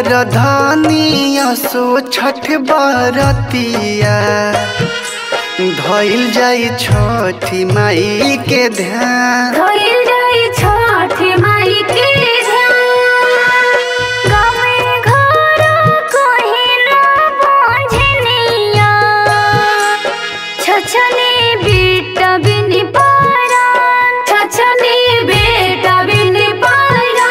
कर धनिया सो छठ बरतिया धइल जाई छठी माई के ध्यान धइल जाइ छठी माई के ध्यान गामे घर कहीं ना बांझनिया छछनी बेटा बिन पारान छछनी बेटा बिन पारान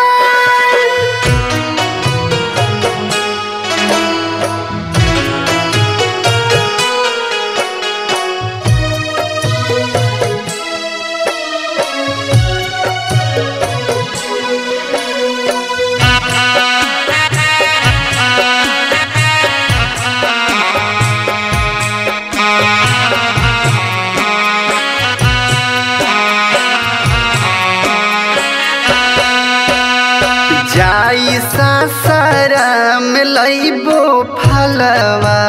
जाई सासरा में लइबो फलवा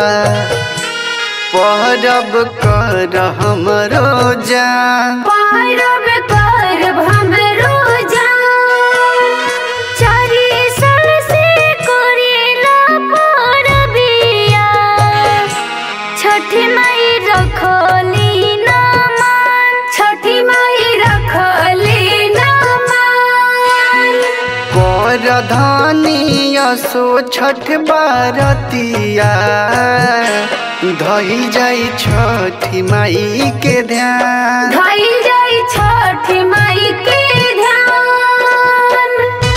परब कर हमरो जान पारब करब हमरो जान चारि साल से करेला परबिया छठी माई रखली ना मान छठी माई रखली ना मान कर धनिया सो छठ बरतिया धइल जाई छठी माई के ध्यान धइल जाइ छठी माई के ध्यान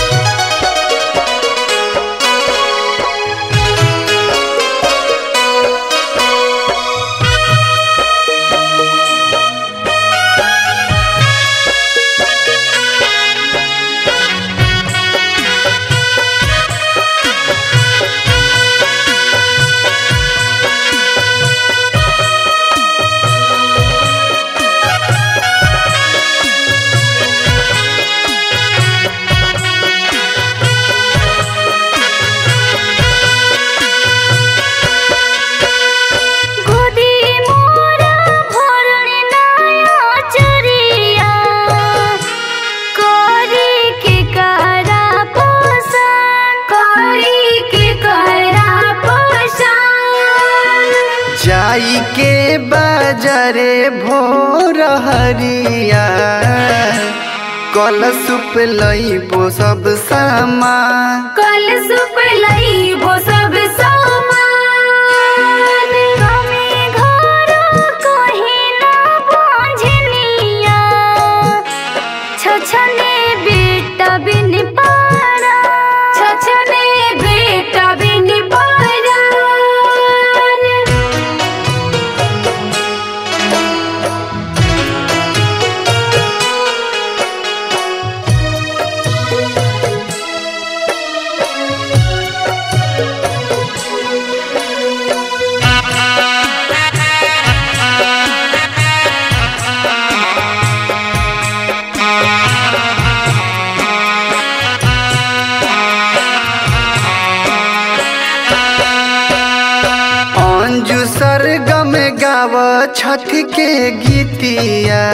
गोदी मोरा भरण नया चरिया करी के करा पोषण करी के करा पोषण जाई के बाजारे भोर हरिया कल सुप लइबो सब सामान कल सुप लइबो सब सामान हमे घर कहीं ना बांझनिया छछने बेटा बिन पारा छछने बेटा बिन पारा अंजू सरगम गाव छठ के गीतिया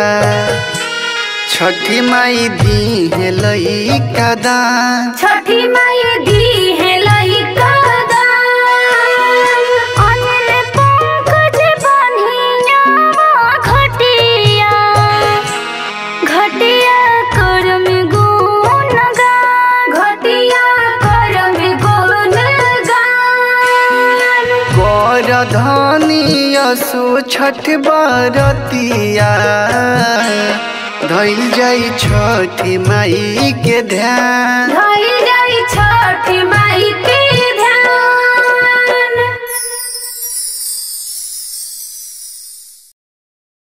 छठी माई दी है लइका दान छठी माई दी है लइका दान अनिल पंकज बन्हिया घटिया घटिया करम गुण गान घटिया करम गुण गान कर धनिया सो छठ बरतिया धइल जाई छठी माई के ध्यान धइल जाइ छठी माई